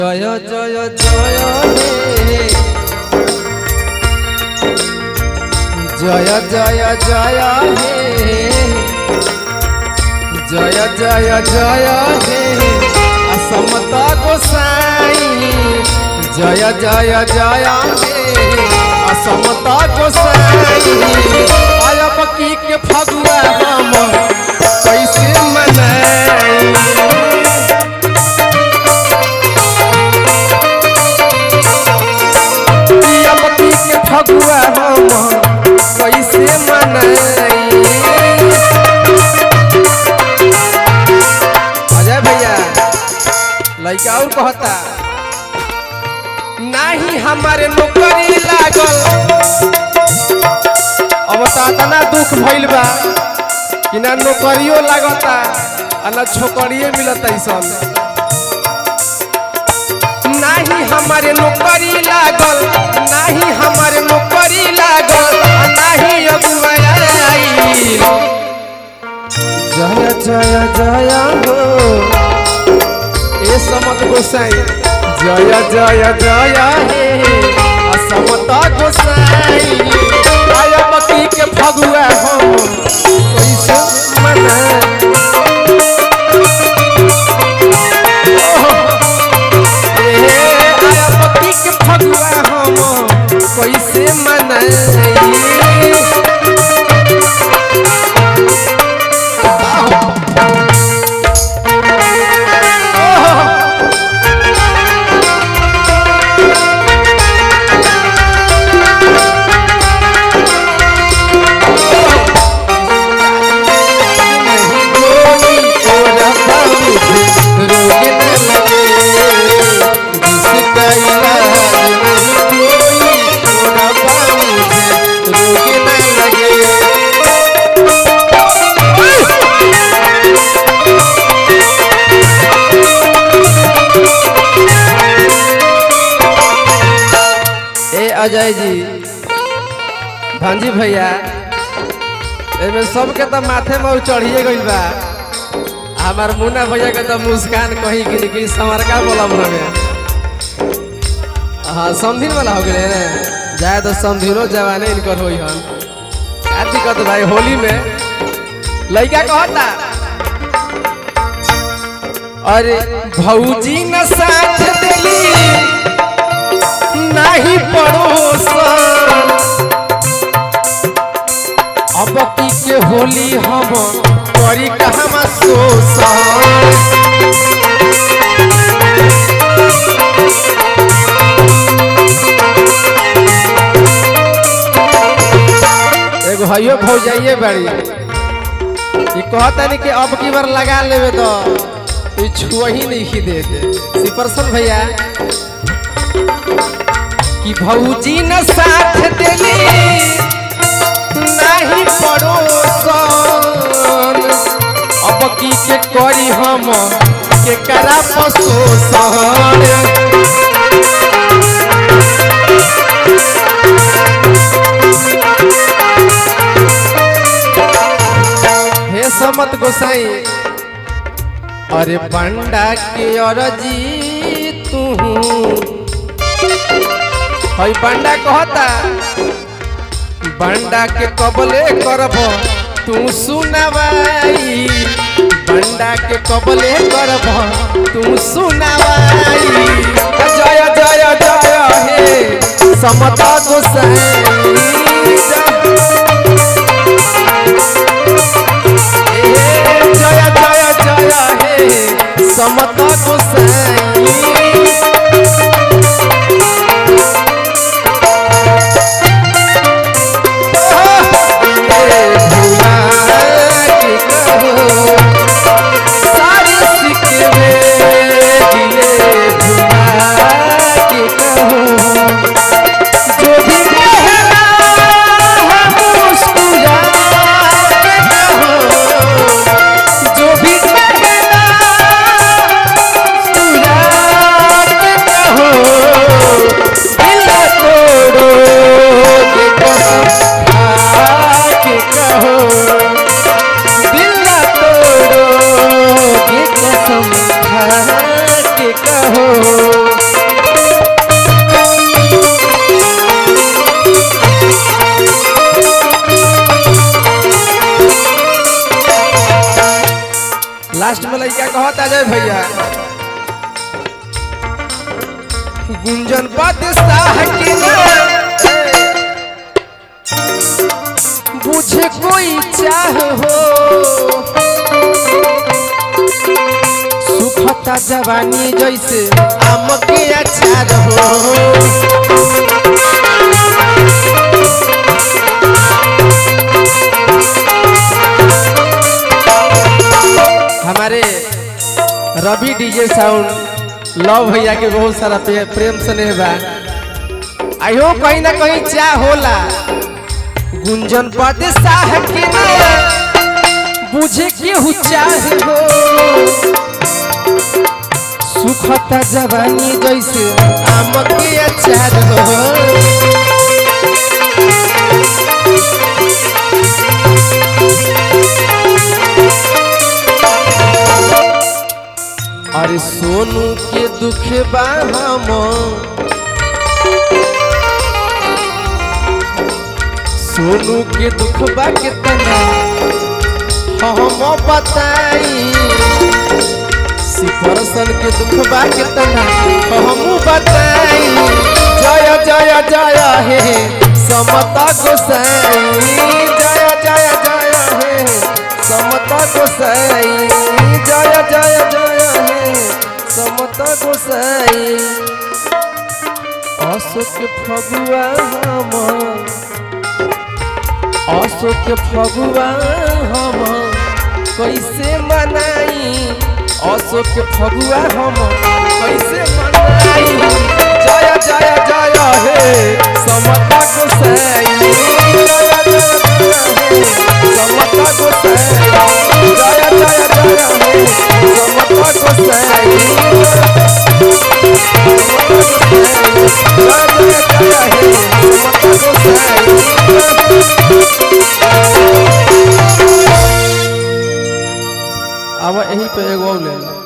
জয় জয় জয় হে জয় জয় জয় হে জয় জয় জয় হে অসমত গোসাই জয় জয় জয় হে অসমত গোসাই আয়ব की के फगुआ हम कैसे मनाई पिया पति के फगुआ हम कैसे मनाई अजय भैया लड़का और कहता नाही हमारे नौकरी लागल अब तो इतना दुख भइल बा कि ना नौकरियो लागता आ ना छोकरिए मिलता सन नाही हमारे नौकरी लागल नाही हमारे नौकरी लागल आ नाही अगुआई जय जय जय हो ए समत गोसाई जय जय जय हे असमत गोसाई आय बकी के फगुआ हम कैसे मनाई पति के फगुआ हम कैसे मनाई ए अजय जी भांजी भैया एमे सबके तो माथे में चढ़िए गइल बा हमार मुन्ना भैया के तो मुस्कान कहीं गिर गिर समरका बोला में हाँ समधिन वाला हो गए ने जाए तो समधिनो जवाने इनकर होई हन का दिक्कत भाई होली में लड़का कहता अरे भौजी न साथ देली नाही पड़ोसन अब की के होली हम करी कहमा शोषण एगो हइयो भौजाइए बाड़ी ई कहता नहीं कि अब की बार लगा लेवे तो ई छुआ ही नहीं खी दे दे सिपरसन भैया कि भौजी न साथ देली नाही पड़ोसन अब की के करी हम के करा पशोसन हे समत गोसाई अरे बंडा के अरजी तू हई बंडा कहता बंडा के कबले करब तू सुनवाई बंडा के कबले करब तू सुनवाई जय जय जय हे समता गोसाई हे जय जय जय हे समता गोसाई जो भी गुंजन बादशाह के ना बुझे कोई चाह हो सुखता जवानी जैसे आम के अचार हो हमारे रवि डीजे साउंड लव भैया के बहुत सारा पे- प्रेम स्नेह बा आयो कहीं ना कहीं चाह होला गुंजन बादशाह के ना बुझे केहू चाहे हो सुखता जवानी जैसे आम के अचार हो अरे सोनू के दुख बा हम सोनू के दुख बा कितना हम बताई सिफरसन के दुख बा कितना हम बताई जय जय जय हे समता गोसाई जय जय जय हे समता गोसाई जय जय जय हे समता गोसाई अशोक फगुआ हम अशोक फगुआ हम कैसे मनाई अशोक फगुआ हम कैसे मनाई जय जय जय हे समता गोसाई जय जय जय हे समता गोसाई जय जय जय हे समता गोसाई जय जय जय हे समता गोसाई अब यहीं पे एगो और ले लो